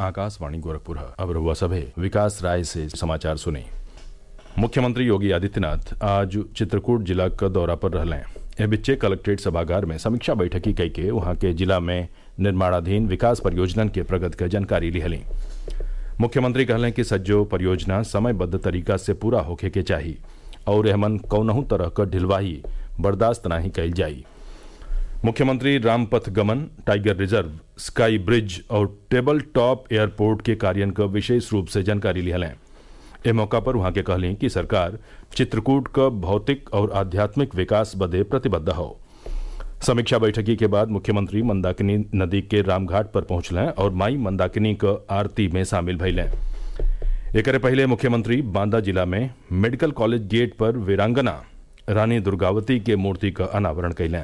आकाशवाणी गोरखपुर अब रहुआ सभे विकास राय से समाचार सुने मुख्यमंत्री योगी आदित्यनाथ आज चित्रकूट जिला क दौरा पर रहले ए बिच्चे कलेक्ट्रेट सभागार में समीक्षा बैठकी कई के वहां के जिला में निर्माणाधीन विकास परियोजनन के प्रगति के जानकारी लिहली मुख्यमंत्री कहलें कि सज्जो परियोजना समयबद्ध तरीका से पूरा होखे के चाही और एहमन कौनहू तरह क ढिलवाही बर्दाश्त नाही कइल जाई मुख्यमंत्री रामपथ गमन टाइगर रिजर्व स्काई ब्रिज और टेबल टॉप एयरपोर्ट के कार्यान्वयन क विशेष रूप से जानकारी लिहलें ए मौका पर वहां के कहलें कि सरकार चित्रकूट क भौतिक और आध्यात्मिक विकास बदे प्रतिबद्ध हो समीक्षा बैठकी के बाद मुख्यमंत्री मंदाकिनी नदी के रामघाट पर पहुंचलें और माई मंदाकिनी क आरती में शामिल भइलें एकरे पहले मुख्यमंत्री बांदा जिला में मेडिकल कॉलेज गेट पर वीरांगना रानी दुर्गावती के मूर्ति का अनावरण कैलें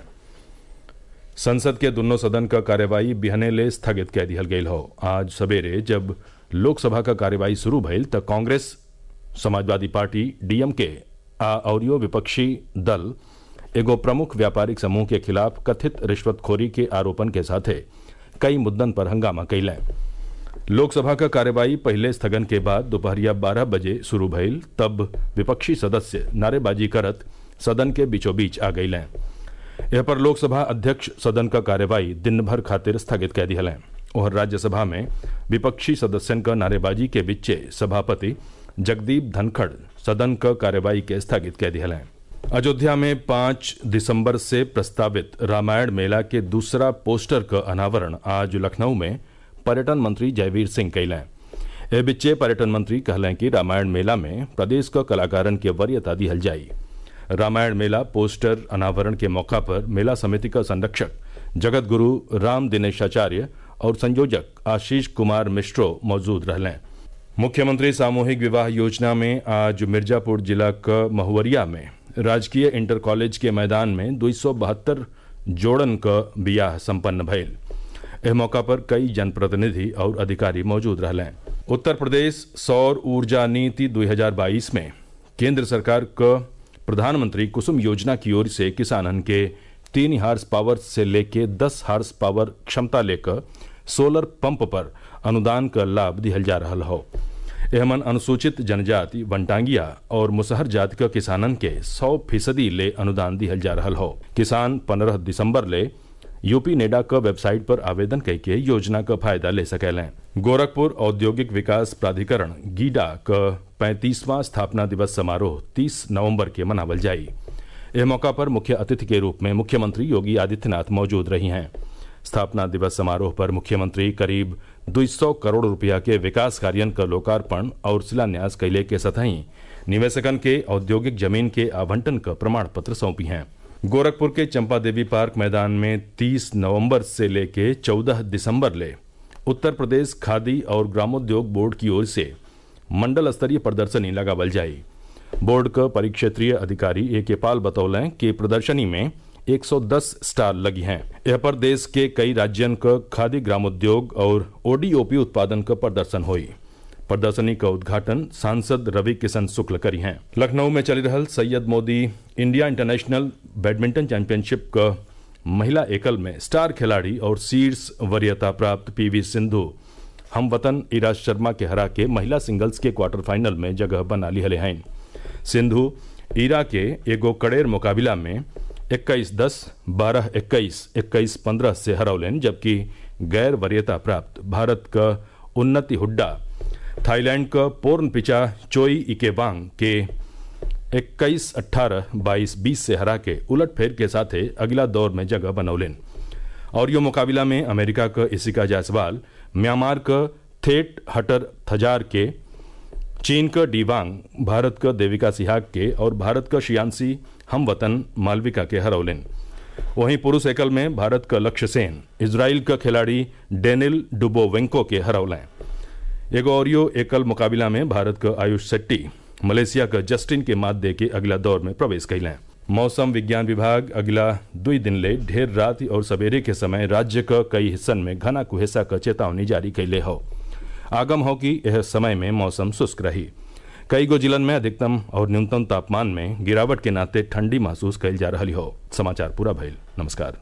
संसद के दोनों सदन का कार्यवाही बिहने ले स्थगित कह दिहल गयल हो आज सवेरे जब लोकसभा का कार्यवाही शुरू भइल त कांग्रेस समाजवादी पार्टी डीएमके आ औरियो विपक्षी दल एगो प्रमुख व्यापारिक समूह के खिलाफ कथित रिश्वतखोरी के आरोपन के साथे कई मुद्दन पर हंगामा कैलें लोकसभा का कार्यवाही पहले स्थगन के बाद दोपहरिया बारह बजे शुरू भइल तब विपक्षी सदस्य नारेबाजी करत सदन के बीचों बीच आ गईलें यह पर लोकसभा अध्यक्ष सदन का कार्यवाही दिन भर खातिर स्थगित कह दिहलें और राज्यसभा में विपक्षी सदस्यन का नारेबाजी के बीचे सभापति जगदीप धनखड़ सदन का कार्यवाही के स्थगित कह दिहलें अयोध्या में पांच दिसंबर से प्रस्तावित रामायण मेला के दूसरा पोस्टर का अनावरण आज लखनऊ में पर्यटन मंत्री जयवीर सिंह कैलें ए बिच्चे पर्यटन मंत्री कहलें कि रामायण मेला में प्रदेश का कलाकारन के वरीयता दिहल जाई रामायण मेला पोस्टर अनावरण के मौका पर मेला समिति का संरक्षक जगत गुरु राम दिनेशाचार्य और संयोजक आशीष कुमार मिश्रो मौजूद रहलें मुख्यमंत्री सामूहिक विवाह योजना में आज मिर्जापुर जिला क महुवरिया में राजकीय इंटर कॉलेज के मैदान में दो सौ बहत्तर जोड़न क बियाह संपन्न भइल एह मौका पर कई जनप्रतिनिधि और अधिकारी मौजूद रहलें उत्तर प्रदेश सौर ऊर्जा नीति 2022 में केंद्र सरकार क प्रधानमंत्री कुसुम योजना की ओर से किसानन के तीन हार्स पावर से लेके दस हार्स पावर क्षमता लेकर सोलर पंप पर अनुदान का लाभ दिहल जा रहा हो एहमन अनुसूचित जनजाति वनटांगिया और मुसहर जाति का किसानन के 100 फीसदी ले अनुदान दिहल जा रहा हो किसान 15 दिसंबर ले यूपी नेडा का वेबसाइट पर आवेदन करके योजना का फायदा ले सकेलें गोरखपुर औद्योगिक विकास प्राधिकरण गीडा का पैंतीसवां स्थापना दिवस समारोह 30 नवंबर के मनावल जाई यह मौका पर मुख्य अतिथि के रूप में मुख्यमंत्री योगी आदित्यनाथ मौजूद रही हैं स्थापना दिवस समारोह पर मुख्यमंत्री करीब 200 करोड़ रुपया के विकास कार्यन का लोकार्पण और शिलान्यास कैले के सतही निवेशकन के औद्योगिक जमीन के आवंटन का प्रमाण पत्र सौंपी हैं गोरखपुर के चंपा देवी पार्क मैदान में 30 नवंबर से लेके 14 दिसंबर ले उत्तर प्रदेश खादी और ग्रामोद्योग बोर्ड की ओर से मंडल स्तरीय प्रदर्शनी लगावल जाई बोर्ड का परिक्षेत्रीय अधिकारी ए के पाल बतौलें कि प्रदर्शनी में 110 स्टाल लगी हैं यह पर देश के कई राज्यन का खादी ग्रामोद्योग और ओडीओपी उत्पादन का प्रदर्शन हुई प्रदर्शनी का उद्घाटन सांसद रवि किशन शुक्ल करी हैं लखनऊ में चली रहल Syed Modi India international badminton championship का महिला एकल में स्टार खिलाड़ी और शीर्ष वरीयता प्राप्त पीवी सिंधु हम वतन इराज शर्मा के हरा के महिला सिंगल्स के क्वार्टर फाइनल में जगह बना ली हले हैं सिंधु ईरा के एगो कड़ेर मुकाबला में 21 दस बारह इक्कीस इक्कीस पंद्रह से हरौलेन जबकि गैर वरीयता प्राप्त भारत का उन्नति हुड्डा थाईलैंड का पोर्न पिचा चोई इकेबांग के 21 अट्ठारह बाईस बीस से हरा के उलट फेर के साथ अगला दौर में जगह बनौलेन और यो मुकाबला में अमेरिका का इसिका जायसवाल म्यांमार का थेट हटर थजार के चीन का डीवांग भारत का देविका सिहाग के और भारत का शियांसी हम वतन मालविका के हरौलेन वहीं पुरुष एकल में भारत का लक्ष्य सेन इसराइल का खिलाड़ी डेनिल डुबोवेंको के हरौलें एगो औरियो एकल मुकाबला में भारत का आयुष शेट्टी मलेशिया का जस्टिन के मात दे के अगला दौर में प्रवेश कैलें मौसम विज्ञान विभाग अगला दुई दिन ले ढेर रात और सवेरे के समय राज्य का कई हिस्सन में घना कुहेसा का चेतावनी जारी कैले हो आगम हो कि यह समय में मौसम शुष्क रही कई गो जिलन में अधिकतम और न्यूनतम तापमान में गिरावट के नाते ठंडी महसूस कैल जा रही हो समाचार पूरा भइल नमस्कार